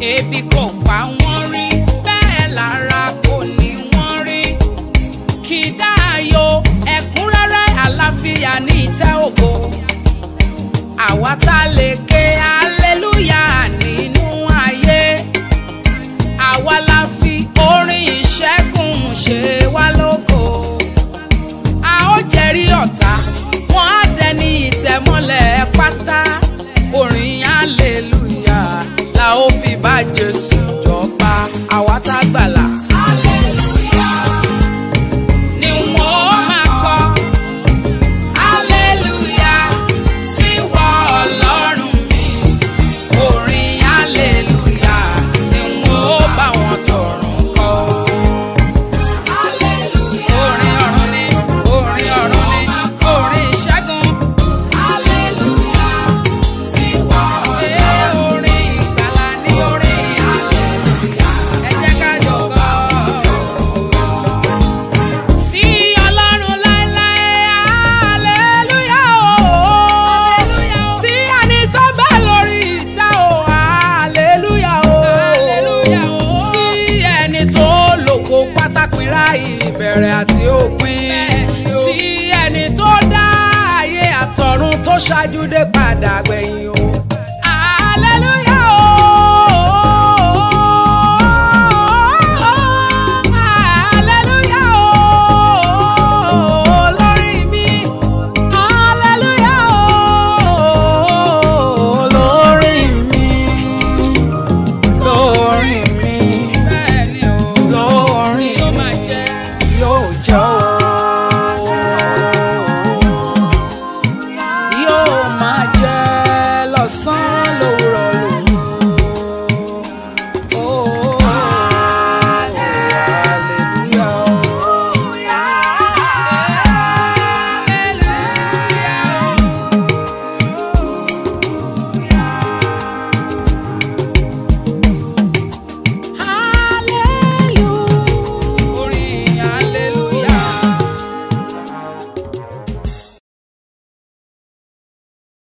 ebi kò pa wọ́n rí bẹ́ẹ̀ lára kò ní wọ́n rí kì í dáàyò ẹ̀kúnrẹ́rẹ́ àlàáfíà ní ìtẹ́ ògo àwa tá a lè ké aleluya nínú ayé àwa la fi orin ìṣẹ́gun ṣe wá lógo a ó jẹ́rìí ọ̀tá wọn á dẹni ìtẹ̀mọ́lẹ̀ pátá orin aleluya la ó fi bá jésù jọba àwa tá a gbàlà. aleluya ni wọ́n máa kọ́ aleluya sí wọ ọlọ́run mi orin aleluya ni wọ́n bá wọn tọrùn kọ́. Aleluya. Orin ọ̀run ni, orin ọ̀run ni, orin ìṣẹ́gun. Aleluya. Sí wa ọ̀rẹ́ orin ìgbàlà ní orin aleluya. Ẹ jẹ́ ká jọ kọ. Sí Ọlọ́run láéláé, aleluya o. Sí ẹni tó bẹ lórí ìtẹ́ o, aleluya o. Sí ẹni tó lògo pátápínra ìbẹ̀rẹ̀ àti òpin. Sí ẹni tó dá ayé àtọ̀run tó ṣáájú dé padà gbẹ̀yìn o.